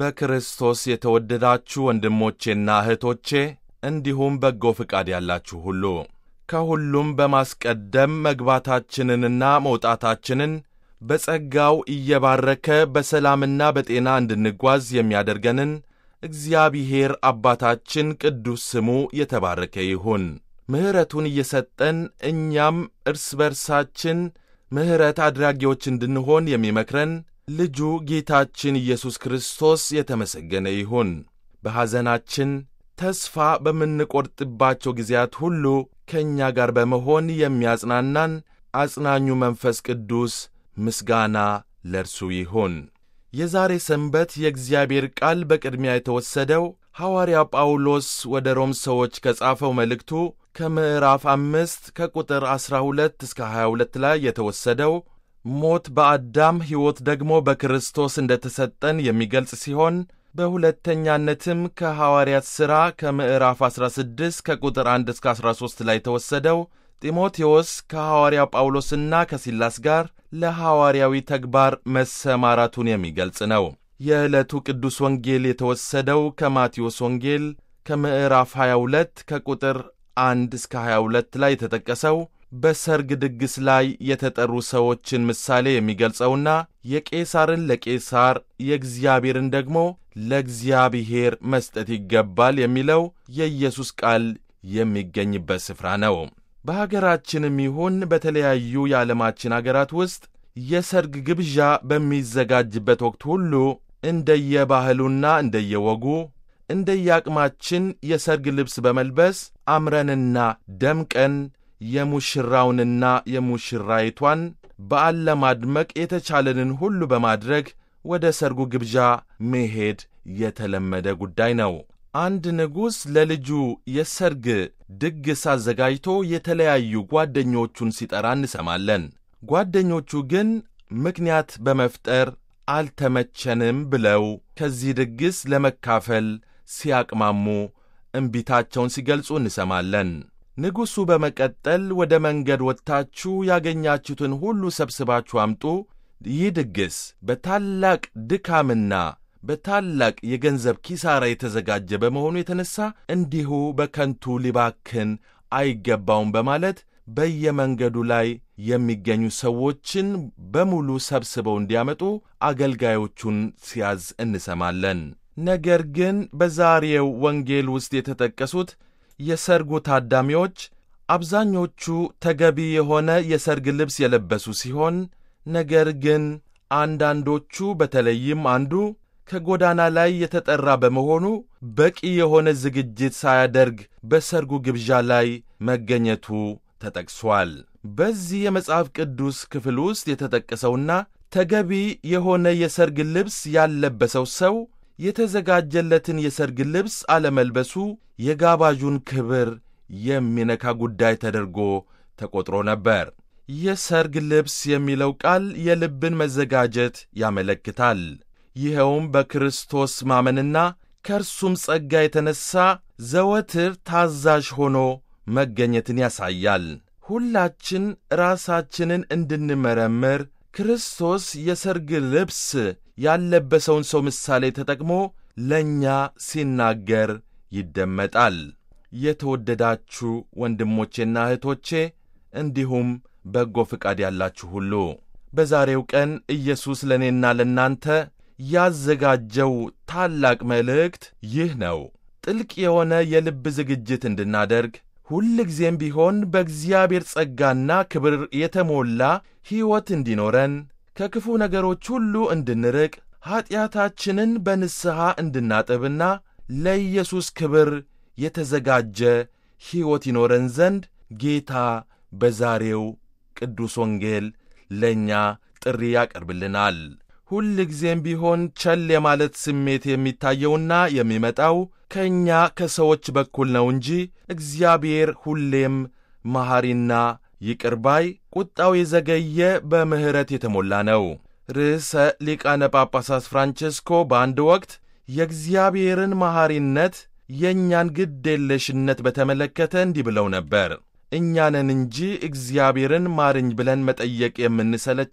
በክርስቶስ የተወደዳችሁ ወንድሞቼና እህቶቼ እንዲሁም በጎ ፍቃድ ያላችሁ ሁሉ ከሁሉም በማስቀደም መግባታችንንና መውጣታችንን በጸጋው እየባረከ በሰላምና በጤና እንድንጓዝ የሚያደርገንን እግዚአብሔር አባታችን ቅዱስ ስሙ የተባረከ ይሁን። ምሕረቱን እየሰጠን እኛም እርስ በርሳችን ምሕረት አድራጊዎች እንድንሆን የሚመክረን ልጁ ጌታችን ኢየሱስ ክርስቶስ የተመሰገነ ይሁን። በሐዘናችን ተስፋ በምንቈርጥባቸው ጊዜያት ሁሉ ከእኛ ጋር በመሆን የሚያጽናናን አጽናኙ መንፈስ ቅዱስ ምስጋና ለእርሱ ይሁን። የዛሬ ሰንበት የእግዚአብሔር ቃል በቅድሚያ የተወሰደው ሐዋርያ ጳውሎስ ወደ ሮም ሰዎች ከጻፈው መልእክቱ ከምዕራፍ አምስት ከቁጥር ዐሥራ ሁለት እስከ ሀያ ሁለት ላይ የተወሰደው ሞት በአዳም ሕይወት ደግሞ በክርስቶስ እንደ ተሰጠን የሚገልጽ ሲሆን በሁለተኛነትም ከሐዋርያት ሥራ ከምዕራፍ 16 ከቁጥር 1 እስከ 13 ላይ የተወሰደው ጢሞቴዎስ ከሐዋርያ ጳውሎስና ከሲላስ ጋር ለሐዋርያዊ ተግባር መሰማራቱን የሚገልጽ ነው። የዕለቱ ቅዱስ ወንጌል የተወሰደው ከማቴዎስ ወንጌል ከምዕራፍ 22 ከቁጥር 1 እስከ 22 ላይ የተጠቀሰው በሰርግ ድግስ ላይ የተጠሩ ሰዎችን ምሳሌ የሚገልጸውና የቄሳርን ለቄሳር የእግዚአብሔርን ደግሞ ለእግዚአብሔር መስጠት ይገባል የሚለው የኢየሱስ ቃል የሚገኝበት ስፍራ ነው። በሀገራችንም ይሁን በተለያዩ የዓለማችን አገራት ውስጥ የሰርግ ግብዣ በሚዘጋጅበት ወቅት ሁሉ እንደየባህሉና እንደየወጉ እንደየአቅማችን የሰርግ ልብስ በመልበስ አምረንና ደምቀን የሙሽራውንና የሙሽራይቷን በዓል ለማድመቅ የተቻለንን ሁሉ በማድረግ ወደ ሰርጉ ግብዣ መሄድ የተለመደ ጉዳይ ነው። አንድ ንጉሥ ለልጁ የሰርግ ድግስ አዘጋጅቶ የተለያዩ ጓደኞቹን ሲጠራ እንሰማለን። ጓደኞቹ ግን ምክንያት በመፍጠር አልተመቸንም ብለው ከዚህ ድግስ ለመካፈል ሲያቅማሙ እምቢታቸውን ሲገልጹ እንሰማለን። ንጉሡ በመቀጠል ወደ መንገድ ወጥታችሁ ያገኛችሁትን ሁሉ ሰብስባችሁ አምጡ፣ ይህ ድግስ በታላቅ ድካምና በታላቅ የገንዘብ ኪሳራ የተዘጋጀ በመሆኑ የተነሣ እንዲሁ በከንቱ ሊባክን አይገባውም በማለት በየመንገዱ ላይ የሚገኙ ሰዎችን በሙሉ ሰብስበው እንዲያመጡ አገልጋዮቹን ሲያዝ እንሰማለን። ነገር ግን በዛሬው ወንጌል ውስጥ የተጠቀሱት የሰርጉ ታዳሚዎች አብዛኞቹ ተገቢ የሆነ የሰርግ ልብስ የለበሱ ሲሆን ነገር ግን አንዳንዶቹ በተለይም አንዱ ከጎዳና ላይ የተጠራ በመሆኑ በቂ የሆነ ዝግጅት ሳያደርግ በሰርጉ ግብዣ ላይ መገኘቱ ተጠቅሷል። በዚህ የመጽሐፍ ቅዱስ ክፍል ውስጥ የተጠቀሰውና ተገቢ የሆነ የሰርግ ልብስ ያለበሰው ሰው የተዘጋጀለትን የሰርግ ልብስ አለመልበሱ የጋባዡን ክብር የሚነካ ጉዳይ ተደርጎ ተቆጥሮ ነበር። የሰርግ ልብስ የሚለው ቃል የልብን መዘጋጀት ያመለክታል። ይኸውም በክርስቶስ ማመንና ከእርሱም ጸጋ የተነሣ ዘወትር ታዛዥ ሆኖ መገኘትን ያሳያል። ሁላችን ራሳችንን እንድንመረምር ክርስቶስ የሰርግ ልብስ ያለበሰውን ሰው ምሳሌ ተጠቅሞ ለእኛ ሲናገር ይደመጣል። የተወደዳችሁ ወንድሞቼና እህቶቼ እንዲሁም በጎ ፍቃድ ያላችሁ ሁሉ በዛሬው ቀን ኢየሱስ ለእኔና ለእናንተ ያዘጋጀው ታላቅ መልእክት ይህ ነው። ጥልቅ የሆነ የልብ ዝግጅት እንድናደርግ ሁልጊዜም ቢሆን በእግዚአብሔር ጸጋና ክብር የተሞላ ሕይወት እንዲኖረን ከክፉ ነገሮች ሁሉ እንድንርቅ ኀጢአታችንን በንስሐ እንድናጥብና ለኢየሱስ ክብር የተዘጋጀ ሕይወት ይኖረን ዘንድ ጌታ በዛሬው ቅዱስ ወንጌል ለእኛ ጥሪ ያቀርብልናል። ሁል ጊዜም ቢሆን ቸል የማለት ስሜት የሚታየውና የሚመጣው ከእኛ ከሰዎች በኩል ነው እንጂ እግዚአብሔር ሁሌም መሐሪና ይቅር ባይ፣ ቁጣው የዘገየ በምሕረት የተሞላ ነው። ርዕሰ ሊቃነ ጳጳሳት ፍራንቼስኮ በአንድ ወቅት የእግዚአብሔርን መሐሪነት የእኛን ግድ የለሽነት በተመለከተ እንዲህ ብለው ነበር። እኛንን እንጂ እግዚአብሔርን ማርኝ ብለን መጠየቅ የምንሰለቸው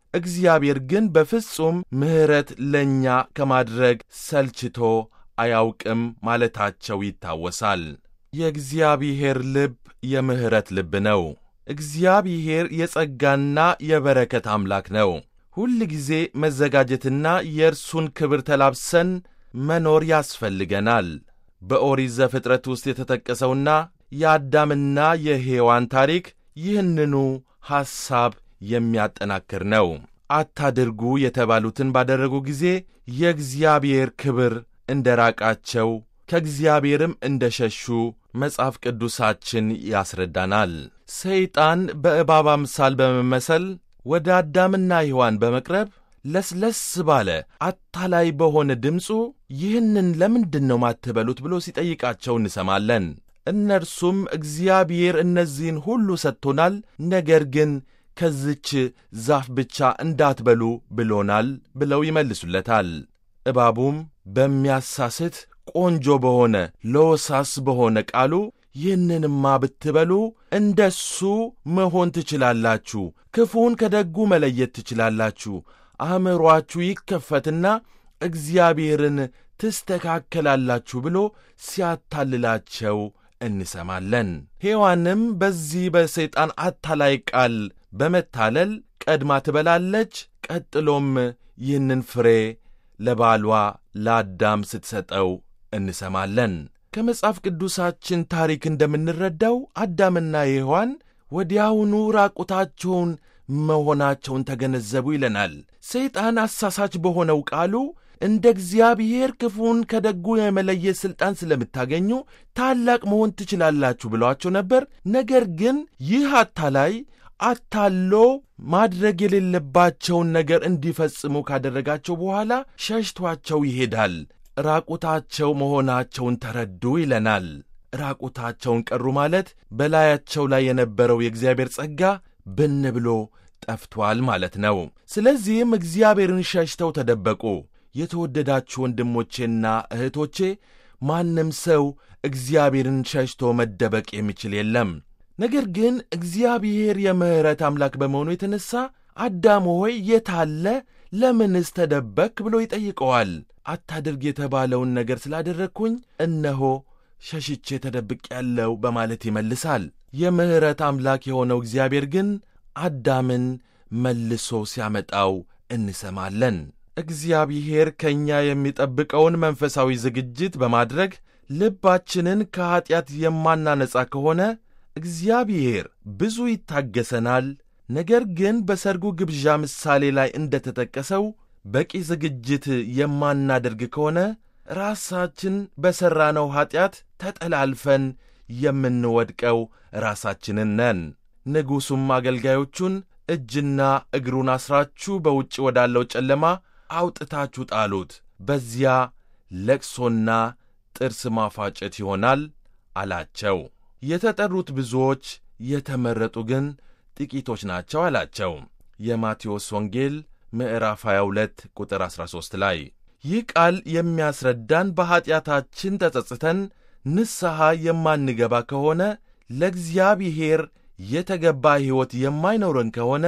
እግዚአብሔር ግን በፍጹም ምሕረት ለእኛ ከማድረግ ሰልችቶ አያውቅም ማለታቸው ይታወሳል። የእግዚአብሔር ልብ የምሕረት ልብ ነው። እግዚአብሔር የጸጋና የበረከት አምላክ ነው። ሁል ጊዜ መዘጋጀትና የእርሱን ክብር ተላብሰን መኖር ያስፈልገናል። በኦሪት ዘፍጥረት ውስጥ የተጠቀሰውና የአዳምና የሔዋን ታሪክ ይህንኑ ሐሳብ የሚያጠናክር ነው። አታድርጉ የተባሉትን ባደረጉ ጊዜ የእግዚአብሔር ክብር እንደ ራቃቸው ከእግዚአብሔርም እንደ ሸሹ መጽሐፍ ቅዱሳችን ያስረዳናል። ሰይጣን በእባብ አምሳል በመመሰል ወደ አዳምና ሔዋን በመቅረብ ለስለስ ባለ አታላይ በሆነ ድምፁ ይህንን ለምንድን ነው ማትበሉት ብሎ ሲጠይቃቸው እንሰማለን። እነርሱም እግዚአብሔር እነዚህን ሁሉ ሰጥቶናል፣ ነገር ግን ከዝች ዛፍ ብቻ እንዳትበሉ ብሎናል ብለው ይመልሱለታል። እባቡም በሚያሳስት ቆንጆ በሆነ ለወሳስ በሆነ ቃሉ ይህንንማ ብትበሉ እንደሱ መሆን ትችላላችሁ፣ ክፉን ከደጉ መለየት ትችላላችሁ፣ አእምሮአችሁ ይከፈትና እግዚአብሔርን ትስተካከላላችሁ ብሎ ሲያታልላቸው እንሰማለን። ሔዋንም በዚህ በሰይጣን አታላይ ቃል በመታለል ቀድማ ትበላለች። ቀጥሎም ይህንን ፍሬ ለባሏ ለአዳም ስትሰጠው እንሰማለን። ከመጽሐፍ ቅዱሳችን ታሪክ እንደምንረዳው አዳምና ሔዋን ወዲያውኑ ራቁታቸውን መሆናቸውን ተገነዘቡ ይለናል። ሰይጣን አሳሳች በሆነው ቃሉ እንደ እግዚአብሔር ክፉን ከደጉ የመለየት ሥልጣን ስለምታገኙ ታላቅ መሆን ትችላላችሁ ብለዋቸው ነበር። ነገር ግን ይህ አታላይ አታሎ ማድረግ የሌለባቸውን ነገር እንዲፈጽሙ ካደረጋቸው በኋላ ሸሽቷቸው ይሄዳል። ራቁታቸው መሆናቸውን ተረዱ ይለናል። ራቁታቸውን ቀሩ ማለት በላያቸው ላይ የነበረው የእግዚአብሔር ጸጋ ብን ብሎ ጠፍቷል ማለት ነው። ስለዚህም እግዚአብሔርን ሸሽተው ተደበቁ። የተወደዳችሁ ወንድሞቼና እህቶቼ ማንም ሰው እግዚአብሔርን ሸሽቶ መደበቅ የሚችል የለም። ነገር ግን እግዚአብሔር የምሕረት አምላክ በመሆኑ የተነሣ አዳም ሆይ የታለ ለምንስ ተደበክ ብሎ ይጠይቀዋል። አታድርግ የተባለውን ነገር ስላደረግኩኝ እነሆ ሸሽቼ ተደብቅ ያለው በማለት ይመልሳል። የምሕረት አምላክ የሆነው እግዚአብሔር ግን አዳምን መልሶ ሲያመጣው እንሰማለን። እግዚአብሔር ከእኛ የሚጠብቀውን መንፈሳዊ ዝግጅት በማድረግ ልባችንን ከኀጢአት የማናነጻ ከሆነ እግዚአብሔር ብዙ ይታገሰናል። ነገር ግን በሰርጉ ግብዣ ምሳሌ ላይ እንደ ተጠቀሰው በቂ ዝግጅት የማናደርግ ከሆነ ራሳችን በሠራነው ኀጢአት ተጠላልፈን የምንወድቀው ራሳችንን ነን። ንጉሡም አገልጋዮቹን እጅና እግሩን አስራችሁ በውጭ ወዳለው ጨለማ አውጥታችሁ ጣሉት፣ በዚያ ለቅሶና ጥርስ ማፋጨት ይሆናል አላቸው። የተጠሩት ብዙዎች የተመረጡ ግን ጥቂቶች ናቸው አላቸው። የማቴዎስ ወንጌል ምዕራፍ 22 ቁጥር 13 ላይ ይህ ቃል የሚያስረዳን በኀጢአታችን ተጸጽተን ንስሐ የማንገባ ከሆነ ለእግዚአብሔር የተገባ ሕይወት የማይኖረን ከሆነ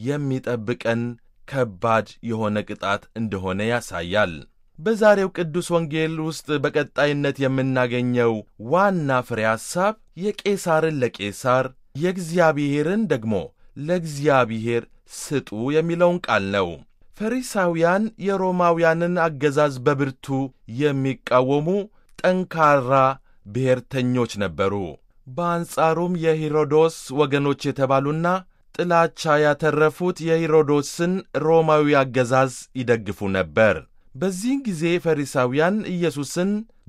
የሚጠብቀን ከባድ የሆነ ቅጣት እንደሆነ ያሳያል። በዛሬው ቅዱስ ወንጌል ውስጥ በቀጣይነት የምናገኘው ዋና ፍሬ ሐሳብ የቄሳርን ለቄሳር የእግዚአብሔርን ደግሞ ለእግዚአብሔር ስጡ የሚለውን ቃል ነው። ፈሪሳውያን የሮማውያንን አገዛዝ በብርቱ የሚቃወሙ ጠንካራ ብሔርተኞች ነበሩ። በአንጻሩም የሄሮዶስ ወገኖች የተባሉና ጥላቻ ያተረፉት የሄሮዶስን ሮማዊ አገዛዝ ይደግፉ ነበር። በዚህን ጊዜ ፈሪሳውያን ኢየሱስን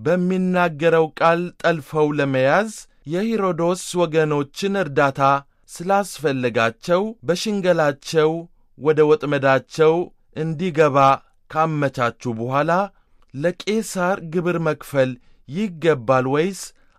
በሚናገረው ቃል ጠልፈው ለመያዝ የሄሮዶስ ወገኖችን እርዳታ ስላስፈለጋቸው በሽንገላቸው ወደ ወጥመዳቸው እንዲገባ ካመቻቹ በኋላ ለቄሳር ግብር መክፈል ይገባል ወይስ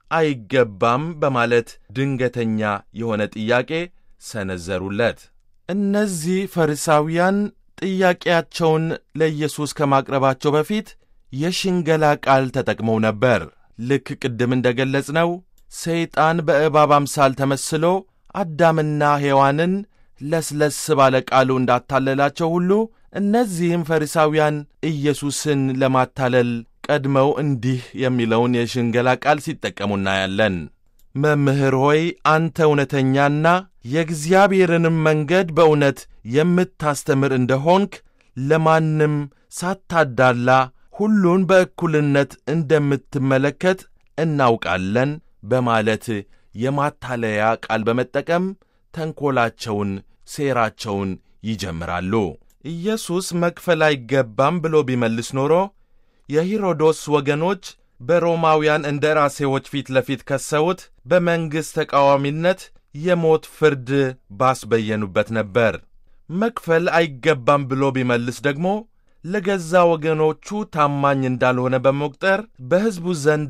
አይገባም በማለት ድንገተኛ የሆነ ጥያቄ ሰነዘሩለት። እነዚህ ፈሪሳውያን ጥያቄያቸውን ለኢየሱስ ከማቅረባቸው በፊት የሽንገላ ቃል ተጠቅመው ነበር። ልክ ቅድም እንደ ገለጽነው ሰይጣን በእባብ አምሳል ተመስሎ አዳምና ሔዋንን ለስለስ ባለ ቃሉ እንዳታለላቸው ሁሉ እነዚህም ፈሪሳውያን ኢየሱስን ለማታለል ቀድመው እንዲህ የሚለውን የሽንገላ ቃል ሲጠቀሙ እናያለን። መምህር ሆይ አንተ እውነተኛና የእግዚአብሔርንም መንገድ በእውነት የምታስተምር እንደሆንክ ለማንም ሳታዳላ ሁሉን በእኩልነት እንደምትመለከት እናውቃለን በማለት የማታለያ ቃል በመጠቀም ተንኰላቸውን፣ ሴራቸውን ይጀምራሉ። ኢየሱስ መክፈል አይገባም ብሎ ቢመልስ ኖሮ የሄሮዶስ ወገኖች በሮማውያን እንደራሴዎች ፊት ለፊት ከሰውት በመንግሥት ተቃዋሚነት የሞት ፍርድ ባስበየኑበት ነበር። መክፈል አይገባም ብሎ ቢመልስ ደግሞ ለገዛ ወገኖቹ ታማኝ እንዳልሆነ በመቁጠር በሕዝቡ ዘንድ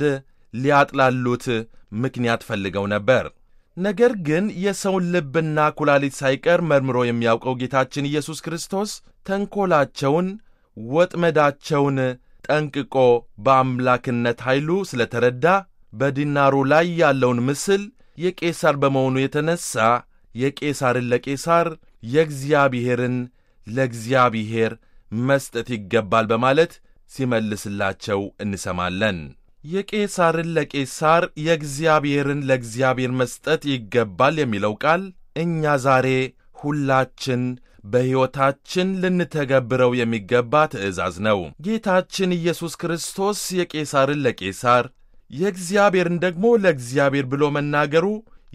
ሊያጥላሉት ምክንያት ፈልገው ነበር። ነገር ግን የሰውን ልብና ኩላሊት ሳይቀር መርምሮ የሚያውቀው ጌታችን ኢየሱስ ክርስቶስ ተንኰላቸውን፣ ወጥመዳቸውን ጠንቅቆ በአምላክነት ኃይሉ ስለተረዳ በዲናሩ ላይ ያለውን ምስል የቄሳር በመሆኑ የተነሣ የቄሳርን ለቄሳር የእግዚአብሔርን ለእግዚአብሔር መስጠት ይገባል በማለት ሲመልስላቸው እንሰማለን። የቄሳርን ለቄሳር የእግዚአብሔርን ለእግዚአብሔር መስጠት ይገባል የሚለው ቃል እኛ ዛሬ ሁላችን በሕይወታችን ልንተገብረው የሚገባ ትእዛዝ ነው። ጌታችን ኢየሱስ ክርስቶስ የቄሳርን ለቄሳር የእግዚአብሔርን ደግሞ ለእግዚአብሔር ብሎ መናገሩ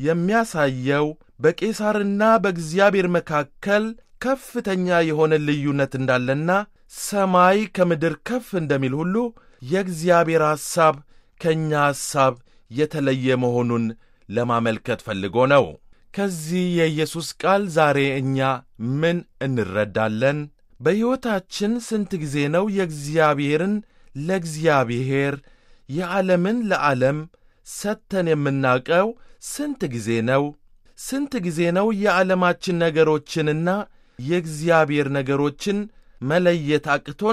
የሚያሳየው በቄሳርና በእግዚአብሔር መካከል ከፍተኛ የሆነ ልዩነት እንዳለና ሰማይ ከምድር ከፍ እንደሚል ሁሉ የእግዚአብሔር ሐሳብ ከእኛ ሐሳብ የተለየ መሆኑን ለማመልከት ፈልጎ ነው። ከዚህ የኢየሱስ ቃል ዛሬ እኛ ምን እንረዳለን? በሕይወታችን ስንት ጊዜ ነው የእግዚአብሔርን ለእግዚአብሔር የዓለምን ለዓለም ሰጥተን የምናውቀው? ስንት ጊዜ ነው? ስንት ጊዜ ነው የዓለማችን ነገሮችንና የእግዚአብሔር ነገሮችን መለየት አቅቶን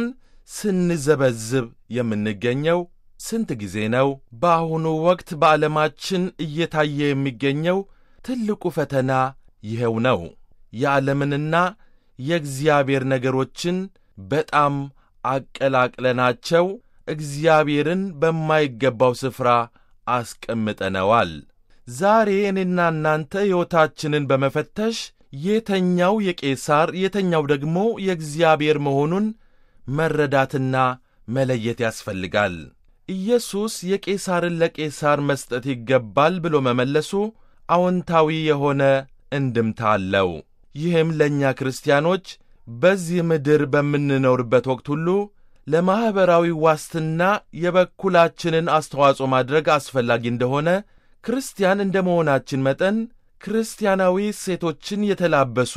ስንዘበዝብ የምንገኘው? ስንት ጊዜ ነው? በአሁኑ ወቅት በዓለማችን እየታየ የሚገኘው ትልቁ ፈተና ይኸው ነው። የዓለምንና የእግዚአብሔር ነገሮችን በጣም አቀላቅለናቸው እግዚአብሔርን በማይገባው ስፍራ አስቀምጠነዋል። ዛሬ እኔና እናንተ ሕይወታችንን በመፈተሽ የተኛው የቄሳር የተኛው ደግሞ የእግዚአብሔር መሆኑን መረዳትና መለየት ያስፈልጋል። ኢየሱስ የቄሳርን ለቄሳር መስጠት ይገባል ብሎ መመለሱ አዎንታዊ የሆነ እንድምታ አለው። ይህም ለእኛ ክርስቲያኖች በዚህ ምድር በምንኖርበት ወቅት ሁሉ ለማኅበራዊ ዋስትና የበኩላችንን አስተዋጽኦ ማድረግ አስፈላጊ እንደሆነ ክርስቲያን እንደ መሆናችን መጠን ክርስቲያናዊ እሴቶችን የተላበሱ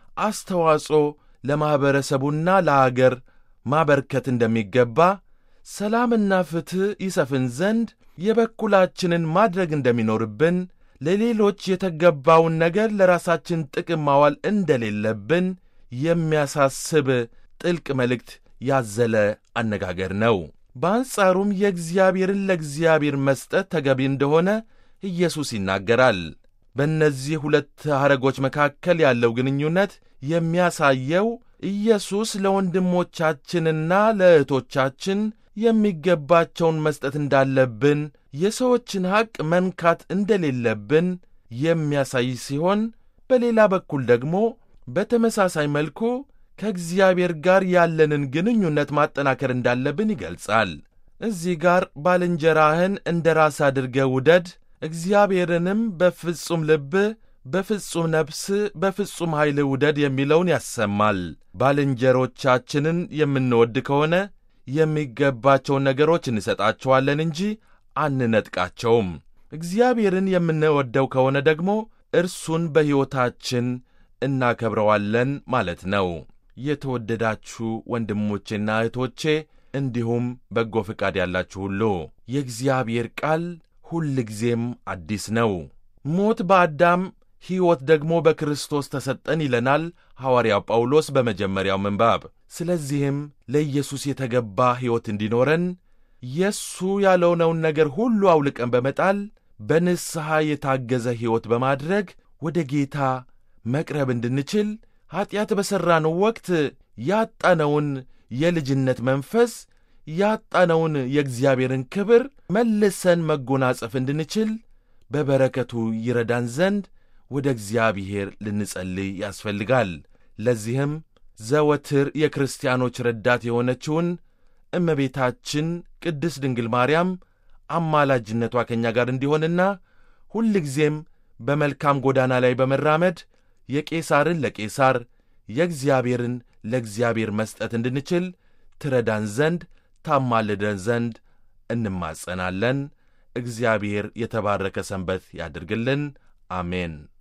አስተዋጽኦ ለማኅበረሰቡና ለአገር ማበርከት እንደሚገባ፣ ሰላምና ፍትሕ ይሰፍን ዘንድ የበኩላችንን ማድረግ እንደሚኖርብን፣ ለሌሎች የተገባውን ነገር ለራሳችን ጥቅም ማዋል እንደሌለብን የሚያሳስብ ጥልቅ መልእክት ያዘለ አነጋገር ነው። በአንጻሩም የእግዚአብሔርን ለእግዚአብሔር መስጠት ተገቢ እንደሆነ ኢየሱስ ይናገራል። በእነዚህ ሁለት ሐረጎች መካከል ያለው ግንኙነት የሚያሳየው ኢየሱስ ለወንድሞቻችንና ለእህቶቻችን የሚገባቸውን መስጠት እንዳለብን፣ የሰዎችን ሐቅ መንካት እንደሌለብን የሚያሳይ ሲሆን በሌላ በኩል ደግሞ በተመሳሳይ መልኩ ከእግዚአብሔር ጋር ያለንን ግንኙነት ማጠናከር እንዳለብን ይገልጻል። እዚህ ጋር ባልንጀራህን እንደ ራስ አድርገህ ውደድ፣ እግዚአብሔርንም በፍጹም ልብህ፣ በፍጹም ነፍስህ፣ በፍጹም ኃይልህ ውደድ የሚለውን ያሰማል። ባልንጀሮቻችንን የምንወድ ከሆነ የሚገባቸውን ነገሮች እንሰጣቸዋለን እንጂ አንነጥቃቸውም። እግዚአብሔርን የምንወደው ከሆነ ደግሞ እርሱን በሕይወታችን እናከብረዋለን ማለት ነው። የተወደዳችሁ ወንድሞቼና እህቶቼ እንዲሁም በጎ ፈቃድ ያላችሁ ሁሉ የእግዚአብሔር ቃል ሁል ጊዜም አዲስ ነው። ሞት በአዳም ሕይወት ደግሞ በክርስቶስ ተሰጠን ይለናል ሐዋርያው ጳውሎስ በመጀመሪያው ምንባብ። ስለዚህም ለኢየሱስ የተገባ ሕይወት እንዲኖረን የእሱ ያልሆነውን ነገር ሁሉ አውልቀን በመጣል በንስሐ የታገዘ ሕይወት በማድረግ ወደ ጌታ መቅረብ እንድንችል ኀጢአት በሠራነው ወቅት ያጣነውን የልጅነት መንፈስ ያጣነውን የእግዚአብሔርን ክብር መልሰን መጎናጸፍ እንድንችል በበረከቱ ይረዳን ዘንድ ወደ እግዚአብሔር ልንጸልይ ያስፈልጋል። ለዚህም ዘወትር የክርስቲያኖች ረዳት የሆነችውን እመቤታችን ቅድስት ድንግል ማርያም አማላጅነቷ ከእኛ ጋር እንዲሆንና ሁልጊዜም በመልካም ጎዳና ላይ በመራመድ የቄሳርን ለቄሳር የእግዚአብሔርን ለእግዚአብሔር መስጠት እንድንችል ትረዳን ዘንድ ታማልደን ዘንድ እንማጸናለን። እግዚአብሔር የተባረከ ሰንበት ያድርግልን። አሜን።